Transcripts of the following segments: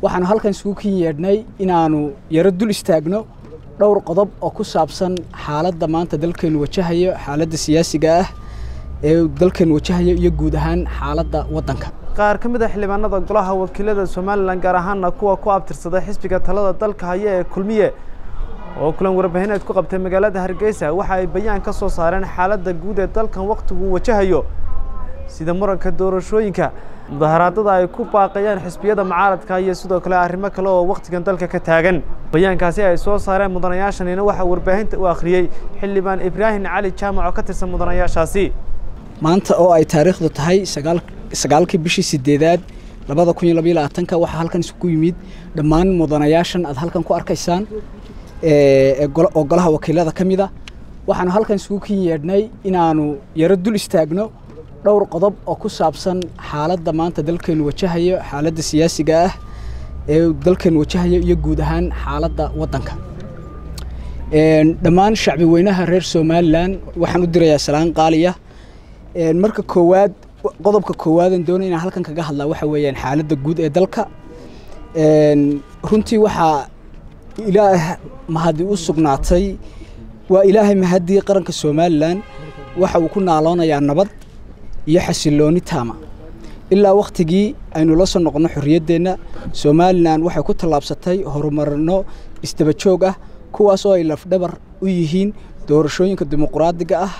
waxaanu halkan isugu kin yeedhnay inaanu yaro dul istaagno dhowr qodob oo ku saabsan xaaladda maanta dalkeenu wajahayo xaaladda siyaasiga ah ee dalkeenu wajahayo iyo guud ahaan xaaladda waddanka qaar ka mid a xildhibaanada golaha wakiilada somalilan gaar ahaana kuwa ku abtirsada xisbiga talada dalka haya ee kulmiye oo kulan warbaahineed ku qabtay magaalada hargeysa waxa ay bayaan ka soo saareen xaaladda guud ee dalkan wakhtiguu wajahayo sida muranka doorashooyinka mudaharaadada ay ku baaqayaan xisbiyada mucaaradka iyo sidoo kale arrimo kale oo wakhtigan dalka ka taagan bayaankaasi ay soo saareen mudanayaashanina waxaa warbaahinta u akhriyey xildhibaan ibraahim cali jaamac oo ka tirsan mudanayaashaasi maanta oo ay taariikhdu tahay sagaalkii bishii sideedaad labada kun iyo labaiyo labaatanka waxaa halkan isugu yimid dhammaan mudanayaashan aad halkan ku arkaysaan oo golaha wakiilada ka mid a waxaanu halkan isugu kin yeedhnay inaanu yaro dul istaagno dhowr qodob oo ku saabsan xaaladda maanta dalkeenu wajahayo xaaladda siyaasiga ah ee dalkeenu wajahayo iyo guud ahaan xaaladda waddanka dhammaan shacbi weynaha reer somalilan waxaan u dirayaa salaan qaaliya marka koowaad qodobka koowaadan doonay inaan halkan kaga hadlaa waxa weeyaan xaaladda guud ee dalka runtii waxaa ilaah mahadi u sugnaatay waa ilaahay mahadii qaranka somalilan waxa uu ku naaloonayaa nabad iyo xasilooni taama ilaa wakhtigii aynu la soo noqonno xorriyaddeenna somalilan waxay ku tallaabsatay horumarno isdaba joog ah kuwaas oo ay lafdhabar u yihiin doorashooyinka dimuquraadiga ah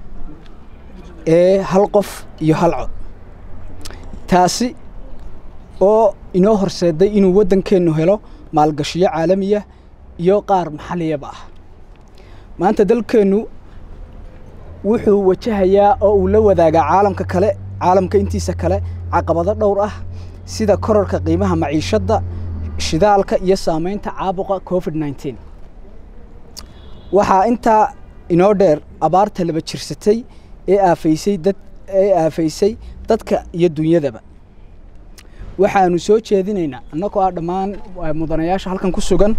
ee hal qof iyo hal cod taasi oo inoo horseeday inuu waddankeennu helo maalgashiyo caalamiya iyo qaar maxalliyaba ah maanta dalkeennu wuxuu wajahayaa oo uu la wadaagaa caalamka kale caalamka intiisa kale caqabado dhowr ah sida korarka qiimaha maciishadda shidaalka iyo saamaynta caabuqa covid nneteen waxaa intaa inoo dheer abaarta laba jirsatay ee aafaysay dad ee aafaysay dadka iyo dunyadaba waxaanu soo jeedinaynaa annagoo ah dhammaan mudanayaasha halkan ku sugan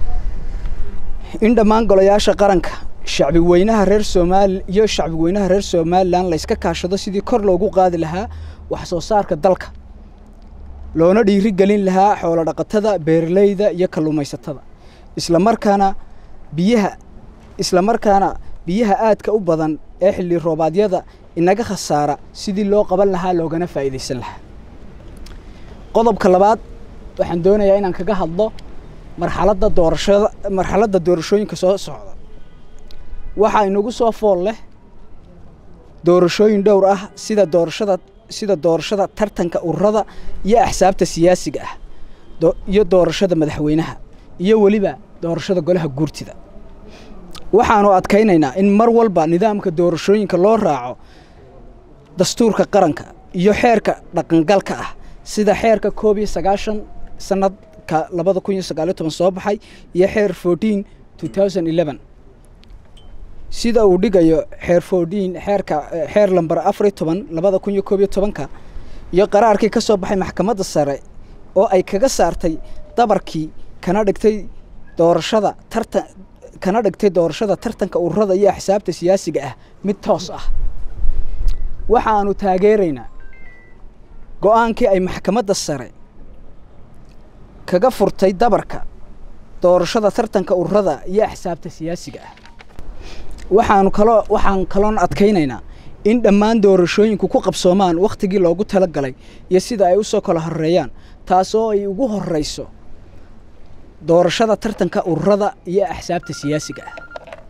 in dhammaan golayaasha qaranka shacbi weynaha reer somaali iyo shacbi weynaha reer somalilan layska kaashado sidii kor loogu qaadi lahaa wax soo saarka dalka loona dhiiri gelin lahaa xoolo dhaqatada beeraleyda iyo kalluumaysatada isla markaana biyaha isla markaana biyaha aadka u badan ee xilli roobaadyada inaga khasaara sidii loo qaban lahaa loogana faa'iidaysan lahaa qodobka labaad waxaan doonayaa inaan kaga hadlo marxaladda doorashada marxaladda doorashooyinka soo socda waxaa inagu soo fool leh doorashooyin dhowr ah sida doorashada sida doorashada tartanka ururada iyo axsaabta siyaasiga ah iyo doorashada madaxweynaha iyo weliba doorashada golaha guurtida waxaanu adkaynaynaa in mar walba nidaamka doorashooyinka loo raaco dastuurka qaranka iyo xeerka dhaqangalka ah sida xeerka koob iyo sagaashan sanadka labada kun iyo sagaaliyo toban soo baxay iyo xeer fourteen two thousand eleven sida uu dhigayo xeer fourteen xeerka xeer lamber afar iyo toban labada kun iyo koob iyo tobanka iyo qaraarkii ka soo baxay maxkamadda sare oo ay kaga saartay dabarkii kana dhigtay doorashada tartan kana dhigtay doorashada tartanka ururada iyo axsaabta siyaasiga ah mid toos ah waxaanu taageeraynaa go-aankii ay maxkamadda sare kaga furtay dabarka doorashada tartanka ururada iyo axsaabta siyaasiga ah waxaanu kaloo waxaan kaloon adkaynaynaa in dhammaan doorashooyinku ku qabsoomaan wakhtigii loogu tala galay iyo sida ay u soo kala horeeyaan taasoo ay ugu horreyso doorashada tartanka ururada iyo axsaabta siyaasiga ah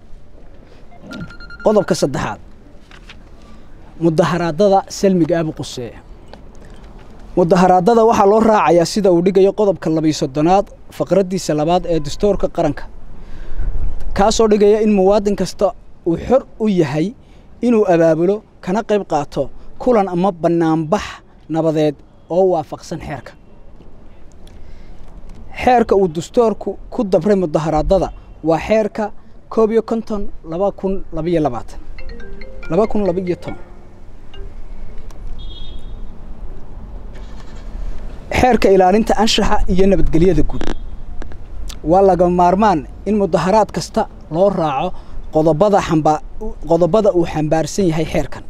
qodobka saddexaad mudaharaadada salmiga abu quseeya mudaharaadada waxaa loo raacayaa sida uu dhigayo qodobka labiyo soddonaad faqraddiisa labaad ee dastuurka qaranka kaasoo dhigaya in muwaadin kasta uu xor u yahay inuu abaabulo kana qayb qaato kulan ama bannaanbax nabadeed oo waafaqsan xeerka xeerka uu dastuurku ku dabray mudaharaadada waa xeerka koob iyo konton laba kun labaiyo labaatan laba kun labaiyo toban xeerka ilaalinta anshaxa iyo nabadgelyada guud waa laga maarmaan in mudaharaad kasta loo raaco qodobada xamba qodobada uu xambaarsan yahay xeerkan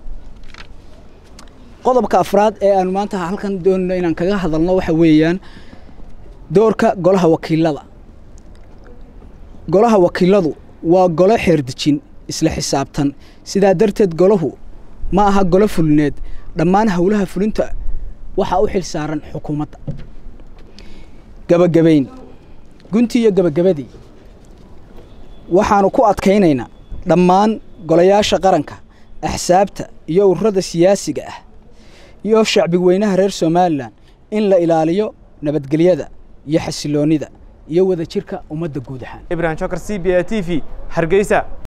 qodobka afraad ee aanu maanta halkan doonayno inaan kaga hadalno waxa weeyaan doorka golaha wakiilada golaha wakiiladu waa golo xeerdejin isla xisaabtan sidaa darteed golahu ma aha golo fulineed dhammaan howlaha fulinta waxaa u xil saaran xukuumadda gabagabayn guntii iyo gabagabadii waxaanu ku adkaynaynaa dhammaan golayaasha qaranka axsaabta iyo ururada siyaasiga ah iyo shacbi weynaha reer somalilan in la ilaaliyo nabadgelyada iyo xasiloonnida iyo wadajirka ummadda guud ahaan ibrahim jokar c b a t v hargeysa